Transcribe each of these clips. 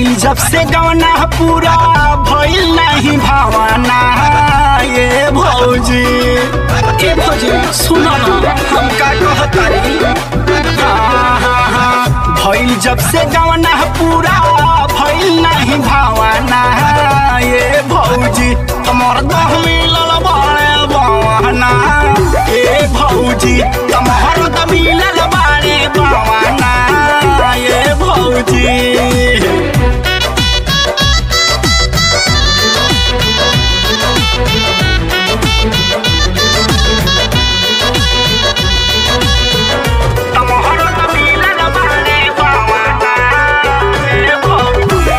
भइल जब से गवना पूरा भइल नहीं भावना ये भौजी ए भौजी सुन ना हम का कहतारी हाँ, हाँ, हाँ। भइल जब से गवना पूरा भइल नहीं भावना ये भौजी तमर दह मिलल बाड़े बवाना ए भौजी तमहर दह मिलल बाड़े बवाना ये भौजी तमहर दह मिलल बाड़े बवाना ये भौजी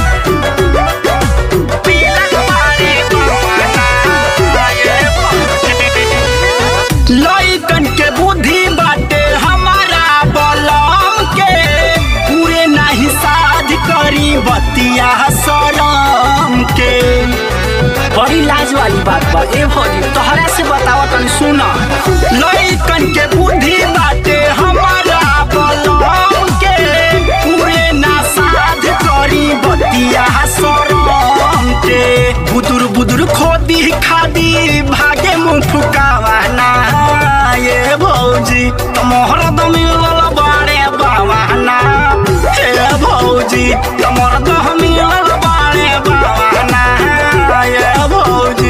मिलल बाड़े बवाना ये भौजी लइकन के बुद्धि बाटे हमारा बलम के पूरे नहीं साध करी बतिया शरम के बड़ी लाज वाली बात बा ए भौजी तोहरा से बतावा तनी सुन लइकन के बुद्धि बाटे हमारा बलम के पूरे ना साध करी बतिया शरम के बुदुर बुदुर खोदी खादी भागे मुंह फुकावाना ये भौजी तमहर दम मिलल बाड़े बावाना हे भौजी तमहर दम मिलल बाड़े बावाना ये भौजी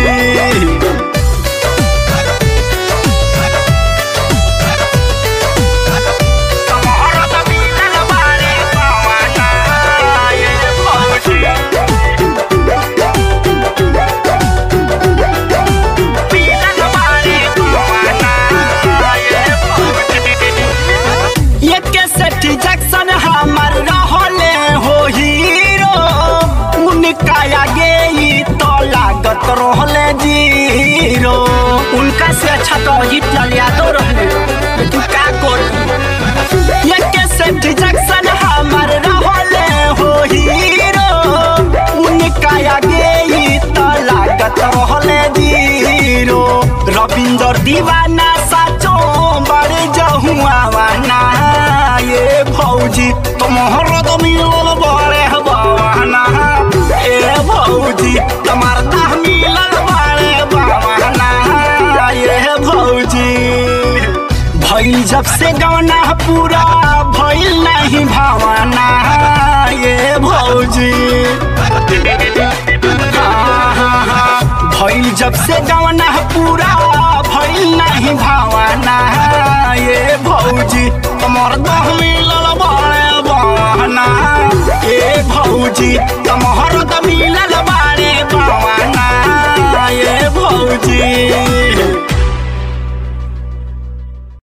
तमहर दम मिलल बाड़े बावाना ये भौजी मिलल बाड़े बावाना ये भौजी एके सेठी जैक्सन हमर रहले हो हीरो उनका आगे ही तो लागत रहले जीरो उनका से अच्छा तो हिटलर यादव रहले तू का करी एके सेठी जैक्सन हमर रहले हो हीरो उनका आगे ही तो लागत रहले जीरो रविंदर दीवाना साचो बड़े जहुआवाना ये भौजी तुम्हार तो मिलल बड़े बवाना ए भौजी तुम्हार दाह मिलल बड़े बवाना ये भौजी भइल जब से गवना पूरा भइल नहीं भावना ये भौजी हाँ, हाँ, हाँ। भइल जब से गवना पूरा भइल नहीं भावना ये भौजी तमर दह मिलल बड़े बवाना ए भौजी तमहर दह मिलल बाड़े बवाना ये भौजी